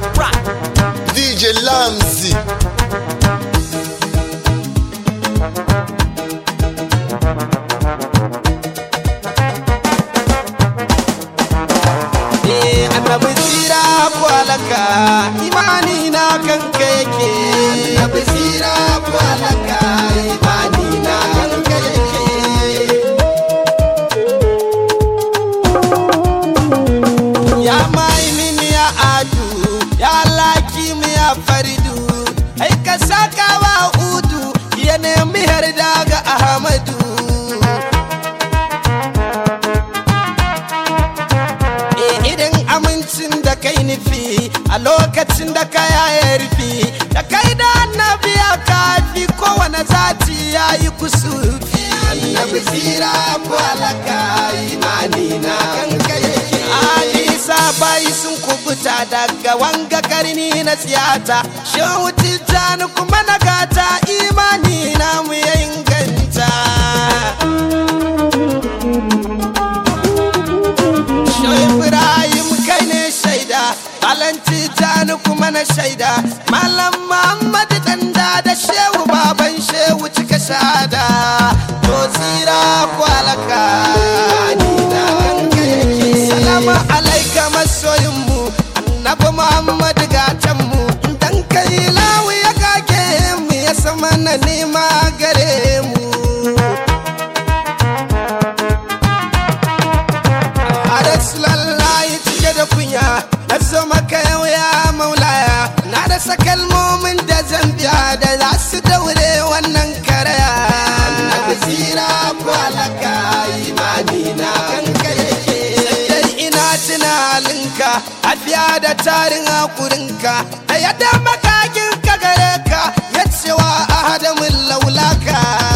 DJ Lamzi. Eh, annabi tsira kwalaka imani na kanka yake annabi tsira kwalaka imani na kanka yake ya mai mini ya adu ya laki mu ya faridu ai ka saka wa udu ya nemi har daga ahmadu Eh, idan amincin da kai nufi a lokacin da ka ya rufi da kai da annabi ya kafi kowane zati ya yi kusufi annabi tsira kwalaka imani na kanka yake Alisa bai sun kubuta daga wanga karni na siyata shehu tijjani kuma na gata imani na mu ya inganta Shehu Ibrahim kai ne shaida, Malam Tijjani kuma na shaida, Malam Muhammad danda da Shehu baban Shehu cika shada. To tsira kwalaka ni da kanka yake. Salama alaika masoyinmu, Annabi Muhammad gatanmu, dan kai lawu ya kage mu ya sama na nema gare mu. a rasulallahi cike da kunya na zo maka yau ya maulaya na rasa kalmomin da zan biya da za su daure wannan karaya annabi tsira kwalaka imani na kanka yake sai ina tuna halinka afiya da tarin hakurinka da yadda makakin ka gare ka ya cewa ahadamin laulaka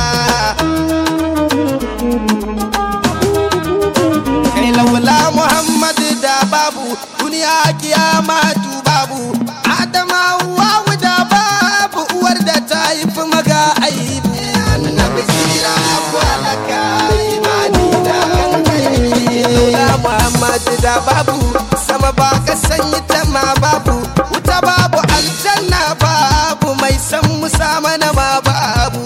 kai laula Muhammad da babu duniya kiyama tu babu Adama wawu da babu uwar da ta haifi maga aibu annabi tsira kwalaka imani da kanka yake laula Muhammad da babu sama ba ka sanyi ta ma babu wuta babu aljanna babu mai san musa mana ma babu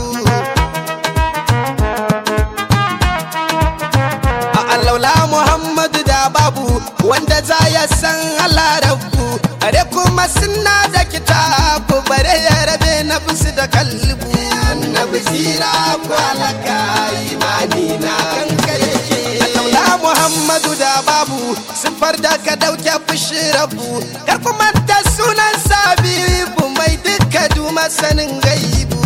a allaula muhammadu da babu wanda za ya san Allah rabbu are kuma suna da kitabu bare ya rabe na bisu da kalbu annabi zira kwalaka imani na kanka yake allaula muhammadu da babu sifar da ka dauke fushi rabu kar kuma da sunan sabibu mai duka duma sanin gaibu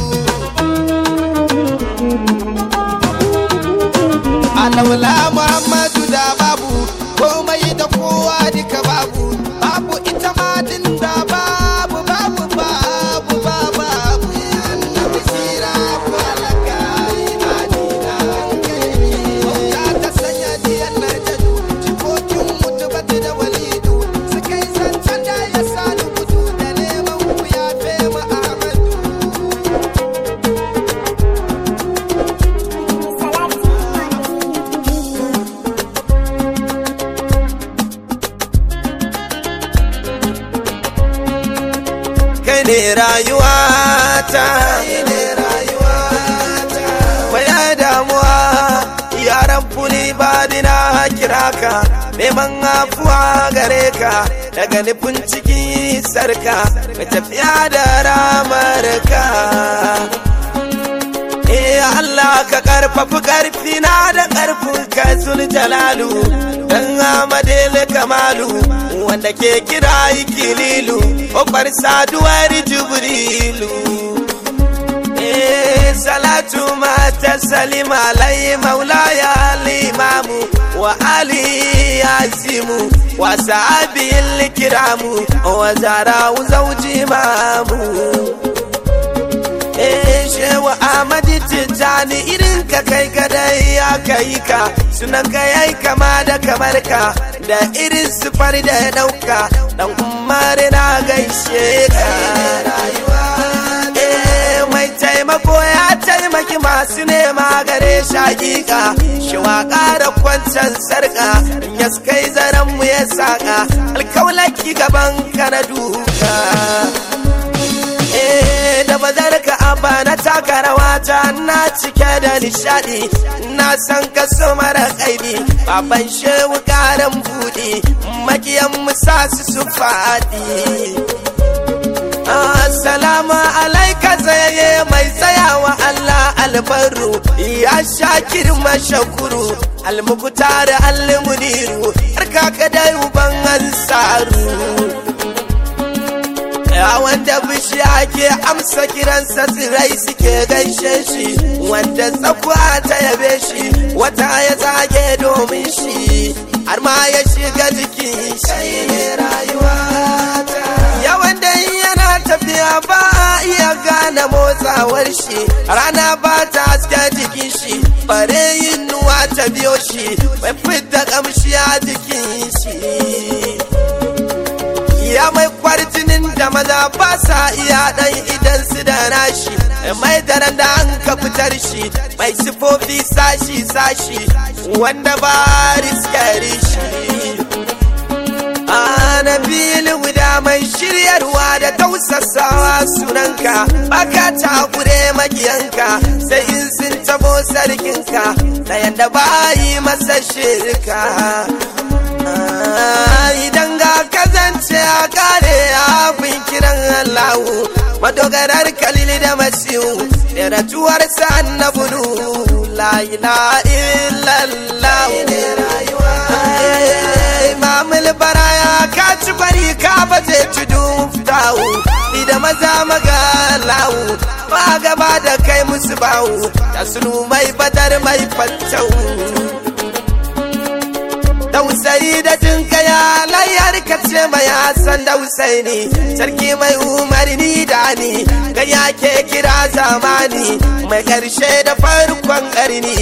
alaula muhammadu da babu komai da kowa duka babu babu ita ma din da babu babu babu babu babu annabi sira kwalaka imani na Bauta ta sanya diyan na jadu jikokin mutu batu da walidu suka yi zancen da ya sani gudu da neman ku ya fema ahmadu kai ne rayuwata baya damuwa yaran fuli ba dina kira ka neman afuwa gare ka daga nufin ciki sarka mai tafiya da ramar ka Eh Allah ka karfafi karfi na da karfin ka zul jalalu dan amadele kamalu wanda ke kira ikililu kofar saduwar jibrilu Eh salatu mata salima alai maulaya limamu wa ali yazimu wa sahabi kiramu wa zara zauji mamu Eh shewa Ahmadi Tijjani irin ka kai kadai ya kai ka sunan ka yayi kama da kamar ka da irin sufar da ya dauka dan umar na gaishe ka Eh mai taimako ya taimaki masu nema gare shakika shi waka da kwancan sarka ya kai zaren mu ya saka alkaulaki gaban ka na duka eh da bazar ka abba na taka rawa ta na cike da nishadi na san ka so mara kaibi baban shehu karan budi makiyan musa su su fadi Assalamu alaika tsaye mai tsayawa Allah albaru ya shakir mashakuru almukutar almuniru harka ka da uban ansaru ya wanda bishiya ke amsa kiransa tsirai suke gaishe shi wanda tsakuwa ta yabe shi wata ya zage domin shi har ma ya shiga jikin shi ne rayuwa ya wanda yana tafiya ba a iya gane motsawar shi rana ba ta haske jikin shi bare yin nuwa ta biyo shi bai fita kamshi a jikin shi ya mai kwarjinin da maza ba sa iya dan idan su da nashi mai daren da an ka fitar shi mai sifofi sashi sashi wanda ba riskari shi Anabil guda mai shiryarwa da tausasawa sunanka baka takure makiyanka sai in sun tabo sarkinka da yanda ba yi masa shirka idan ga kazance a kare abin kiran Allahu madogarar kalil da masihu da ratuwar sa annabunu la ilaha illallah ne rayuwa mamul baraya ka ci bari ka ba zai ci duftawu ni da maza maga lawu ba gaba da kai musu bawu da sunu mai badar mai fantau dausayi da jinkaya layar ka ce mai hassan dausaini sarki mai umarni da ni ga yake kira zamani mai karshe da farkon karni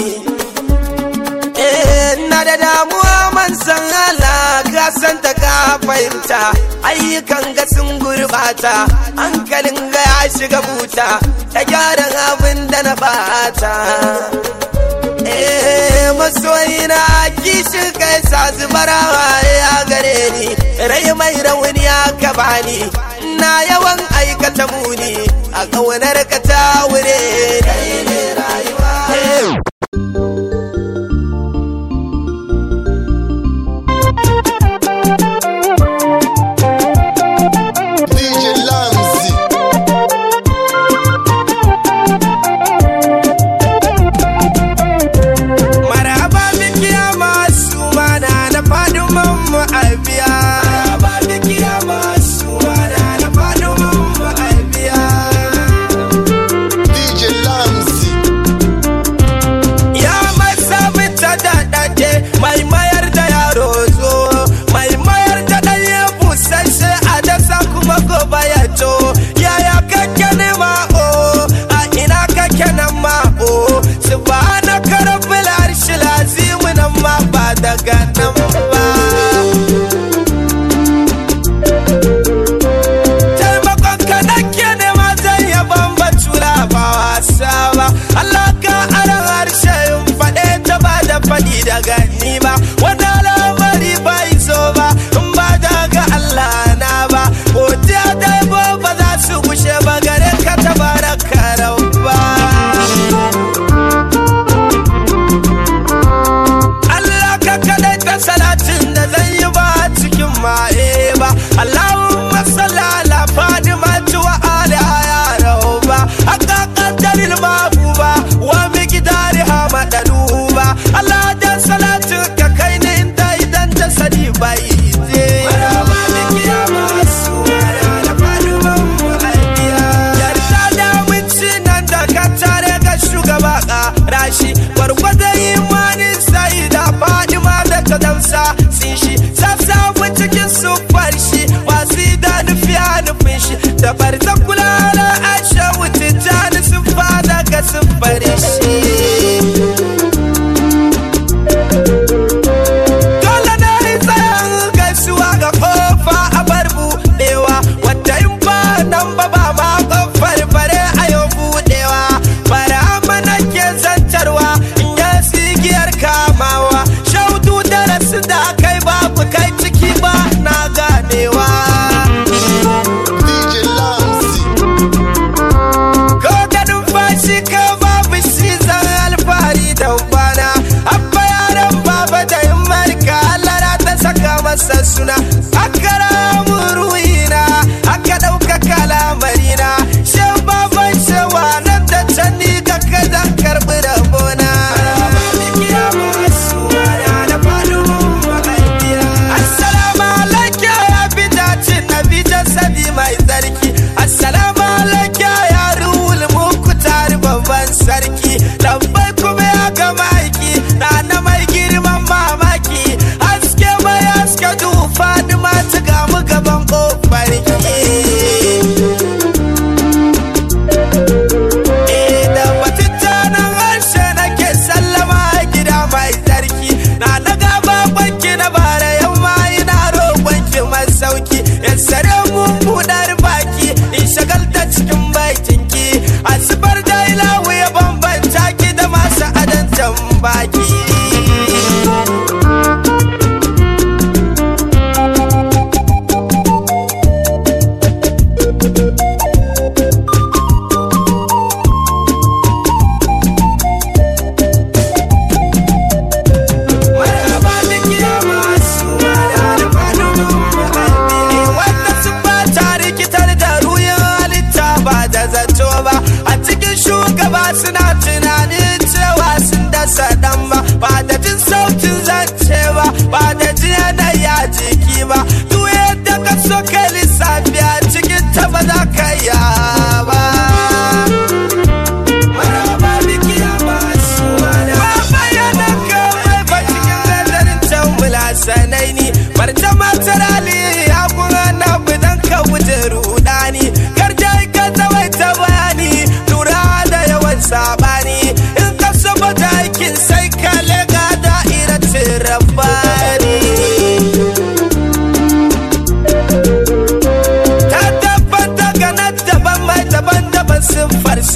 na da damuwa man san Allah ka san ta ka fahimta ayyukan ga sun gurbata hankalin ga ya shiga buta ta gyaran abin da na bata eh masoyina kishin kai sa zubarawa ya gare ni rai mai rauni aka bani na yawan aikata muni a ƙaunar ka ta wure ne rayuwa DJ Lamzi. maraba bikiya masu mana na fadin mu albiya maraba bikiya masu mana na fadin mu albiya DJ Lamzi. ya masa bita da dade mai mayar da yaro zo mai mayar da ɗanye busasshe a dasa kuma gobe ya to yaya kake ne ma o a ina kake nan ma o subhanaka rabbil arshi lazim nan ma ba daga nan ba taimakon ka nake nema zan yaban bacula ba wasa ba Allah ka aran harshe in faɗe ta ba da faɗi daga ni ba wanda lamari bai so ba in ba daga Allah na ba godiya da yabo ba za su gushe ba gare ka tabaraka rabba Allah ka kadai ta salatin da zan yi ba cikin maye ba Allahumma salli ala Fadima wa ali ya rauba haka qaddaril mabuba wa miqdari ha madaluba Allah da salatin ka kai ne inda idan ta sani bai je maraba biki ya masu ala Fadima wa aliya yarda da wuci nan da ka tare ga shugaba rashi gwargwada imanin sai da fadima da ta damsa sun shi sassa cikin sufar shi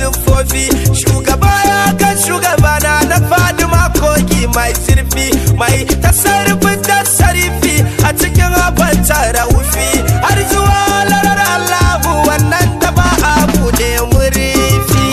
siffofi shugaba ya ga shugabana na fadima kogi mai zurfi mai tasarrufin tasarifi a cikin abin raufi har zuwa larar allahu wannan da ba a buɗe murifi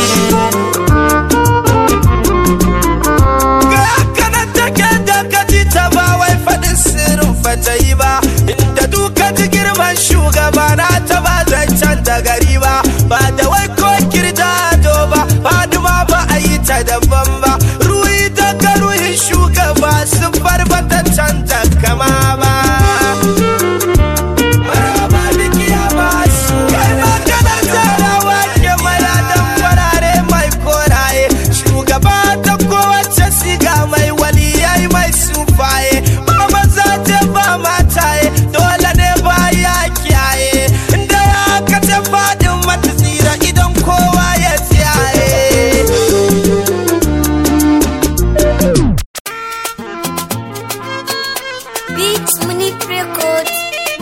ga kanan take da kaji ta ba wai faɗin sirrin fata yi ba inda duka ji girman shugaba na ta ba zancen da gari ba ba da wai ko kirda do ba faduma ba a yi ta daban ba ruhi daga ruhin shugaba sun barbata canta kama ba maraba da kiyama su kai maganar tarawa ke mayadan farare mai koraye shugaba ta kowace siga mai waliyai mai sufaye ba maza ce ba mataye dole ne ba ya kiyaye inda ya kace fadin mata tsira idan kowa ya tsiyaye Beats Munich Records.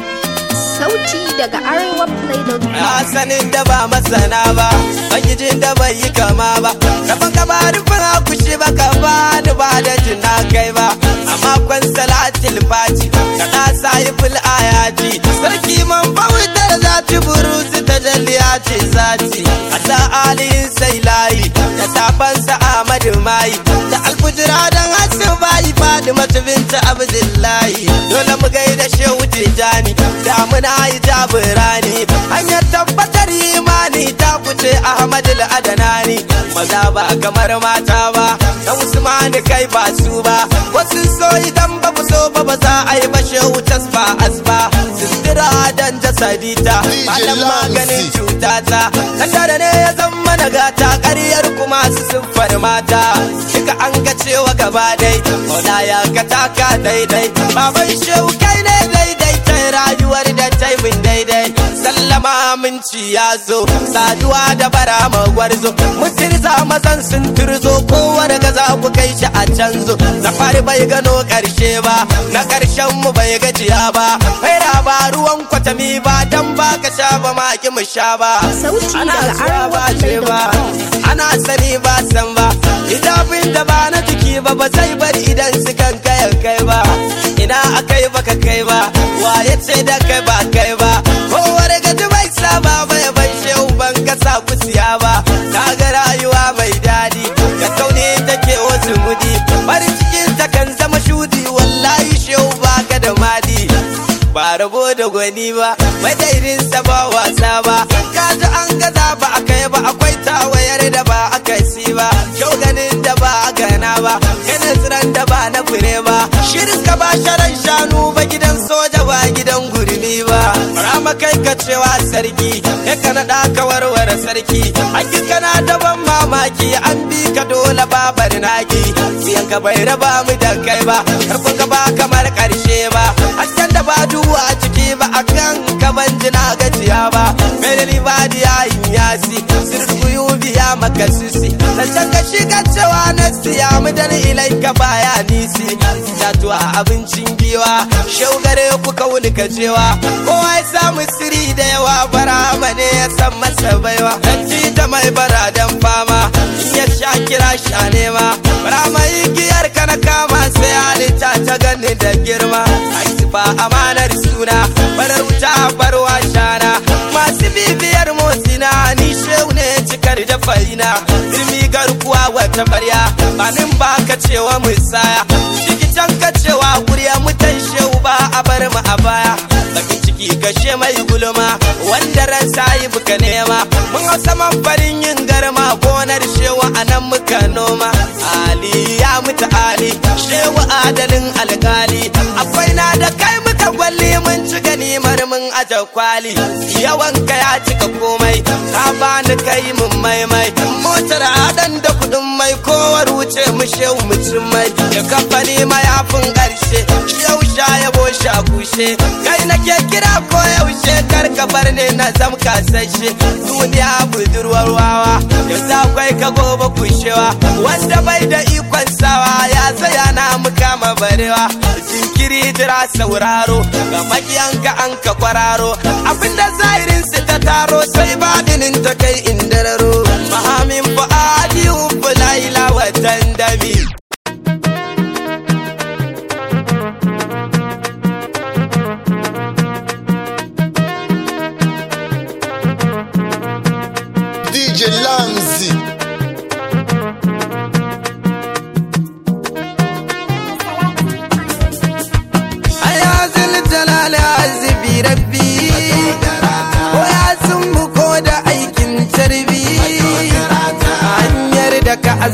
Sauti daga Arewa Play.com. Na sanin da ba masana ba, bangijin da bai yi kama ba. Rabon ka ba rufin akushi ba ka ba ni ba da jin na kai ba. A makon salatil fati, ka ta sayi fil ayaji. Sarki man bautar zati buruzi ta jalliya ce zati. A sa aliyin sai layi, da tafansa Ahmadu Mai. Da alfujira don hasin bayi fadi mata binta Abdullahi. Dole mu gaida shehu Tijjani, damuna yi jabirani. Hanyar tabbatar imani ta kuce Ahmadu Adanani. Maza ba kamar mata ba, na Usman kai ba su ba. Wasu so idan ba ku so ba ba za a yi ba shehu tasfa asba. Sindira dan jasadita, malam maganin cutata. Kandara ne ya zama na gata ƙaryar kuma su siffar mata. Kika an ga cewa gaba dai, Maula ya ka taka daidai. Baban shehu kai ne daidai ta rayuwar da ta yi min daidai. Sallama aminci ya zo, saduwa da bara magwarzo. Mutirza mazan sun turzo, kowa daga za ku kai shi a canzo. Zafari bai gano ƙarshe ba, na ƙarshen mu bai gajiya ba. Faira ba ruwan kwatami ba, dan ba ka sha ba ma ki mu sha ba. Sauti Ana daga cewa ba Arewa ce ba, Play.com. ana sani ba san ba. Hijabin da ba na jiki ba ba zai bari idan su kan kayan kai ba. Ina akai baka kai ba, waye ce da kai ba kai ba. Kowar gaji bai saba ba ya ban shehu ban kasa kusiya ba. Na ga rayuwa mai daɗi, da kaune take wasu mudi. Farin cikin ta kan zama shudi, wallahi shehu baka da madi. ba rabo da gwani ba madairinsa ba wasa ba ka ji an gaza ba a kai ba akwai tawayar da ba aka si ba kyau ganin da ba a gana ba ganin tsiran da ba na fure ba shirin ka ba sharan shanu ba gidan soja ba gidan gurmi ba rama kai ka cewa sarki kai ka naɗa ka warware sarki hakika na daban mamaki an bi ka dole babar naki siyan ka bai raba mu da kai ba karfin ka ba kamar karshe ba hasken da ba duhu a ciki ba a kan ka ban jina gajiya ba mai da libadi ya yin yasi sirruyu biya maka sisi zancen ka shi ka cewa na siya mu da ilai ka baya nisi jatuwa abincin giwa shaugare ku kauni ka cewa kowa ya samu siri da yawa bara ne ya san masa baiwa kanti ta mai bara dan fama in ya sha kira sha nema bara mai giyar ka na kama sai halitta ta gani da girma ai sifa amanar suna barar wuta barwa shana masu bibiyar motsina ni shehu ne cikar da farina ilmi garkuwa wata barya banin ba ka cewa musaya can ka cewa kuriya mutan shehu ba a bar mu a baya bakin ciki kashe mai gulma wanda ran sayi buka nema mun hau saman farin yin garma gonar shewa a nan muka noma ali ya mutu ali shewa adalin alkali akwai na da kai muka gwalli mun ci ganimar mun aje kwali yawan ka ya cika komai ka bani kai mun maimai motar adan da kudin mai kowar wuce mu shehu mu cin mai da kamfani mayafin karshe shehu sha yabo sha kushe kai nake kira ko yaushe kar ka bar ne na zam kasashe duniya budurwar wawa yanzu akwai ka gobe kushewa wanda bai da ikon sawa ya tsaya na mukama barewa jinkiri jira sauraro ga makiyanka an ka kwararo abinda zahirin su ta taro sai badinin ta kai indararo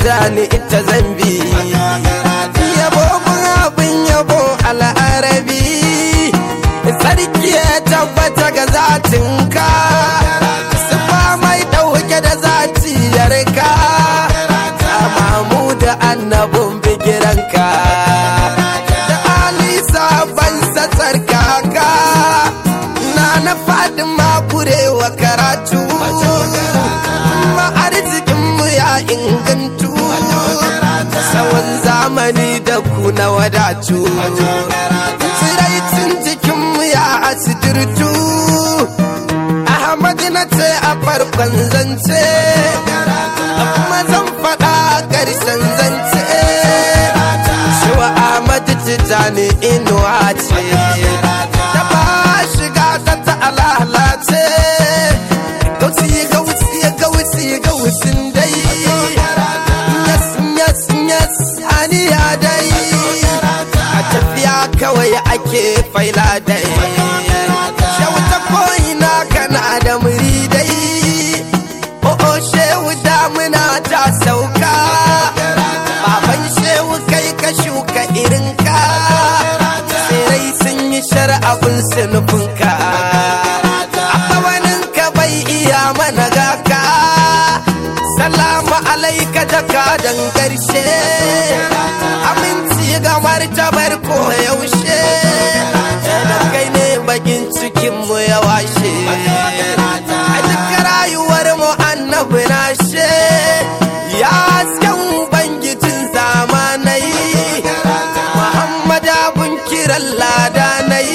tijani ita zambi yabo mun abin yabo al'arabi sarki ya tabbata ga zatinka sifa mai ɗauke da zatiyarka mamu da annabin bigiranka da ali sabon sassar kaka na na fadin makurewa karatu ma arzikinmu ya ingantu tsawon zamani da ku na wadatu tsiraicin jikinmu ya asidirtu Ahmad na ce a farkon zance kuma zan faɗa a ƙarshen zance Shiwa Ahmad Tijjani inuwa ce ta ba shiga ta ta alalace Gausi gausi gausi gausin dai Yes yes yes aniya dai A tafiya kawai ake faila dai Shauta ko'ina kana da muridai O'o shehu damuna ta sauka Baban shehu kai ka shuka irinka Tsirai sun yi shar'abin sinufinka Akawaninka bai iya mana gaka Salamu alaika jakadan ƙarshe Aminci ga martabar ko yaushe Da kai ne bakin cikinmu ya washe A duk rayuwar mu annabi na she Ya hasken ubangijin zamanai Muhammad abun kiran ladanai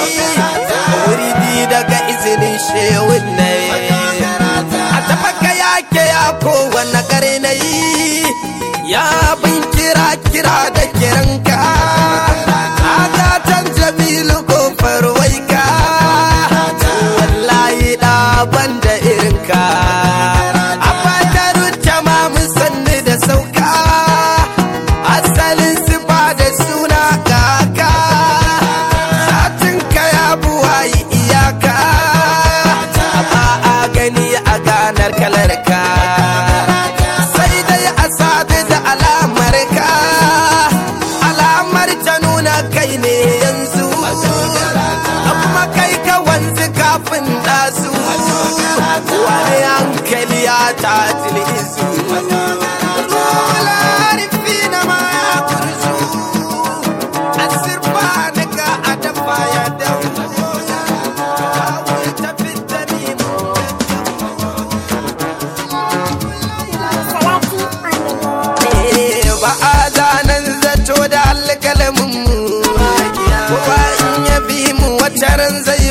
Wuridi daga izinin shewun nai A tafaka yake ya kowane karnai Ya bin kira kira da kiranka Agatan Jamilu kofar waika Wallahi ɗaban da irinka A fatar tamamu sannu da sauka Asalin sifa da suna kaka Satinka ya buwayi iyaka Ba a gani a ganar kalarka Sai dai a sadu da alamar ka Alamar ta nuna kai ne yanzu Kuma kai ka wanzu kafin ɗazu Wani hankali ya ta tilizu Rularfi na ma ya kurzu Asirba nika a dafa ya dawo Kawo ta fita ni mu ba a zanen zato da alƙalamin mu kowa in ya bi mu wata ran zai